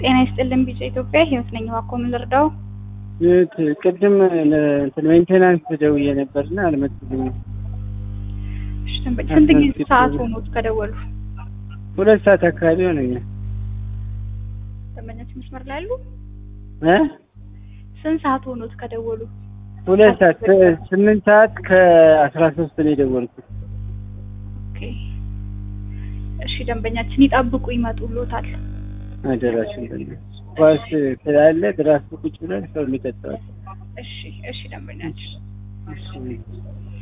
ጤና ይስጥልን ቢጫ ኢትዮጵያ ህይወት ነኝ። እባክዎ ምን ልርዳው? ይኸውት ቅድም እንትን ሜንቴናንስ ደውዬ ነበርና አልመጡልኝም። እሺ ደንበኛ ስንት ጊዜ ሰዓት ሆኖት ከደወሉ? ሁለት ሰዓት አካባቢ ሆነኛል። ደንበኛችን መስመር ላይ አሉ? እ ስንት ሰዓት ሆኖት ከደወሉ? ሁለት ሰዓት ስምንት ሰዓት ከአስራ ሶስት ነው የደወልኩት። ኦኬ እሺ ደንበኛችን ይጠብቁ ይመጡሎታል። አደራሽን በእናትሽ ኳስ ስላለ ድራፍት ቁጭ ብለን ሰው የሚጠጣው እሺ እሺ ደንበኛችን እሺ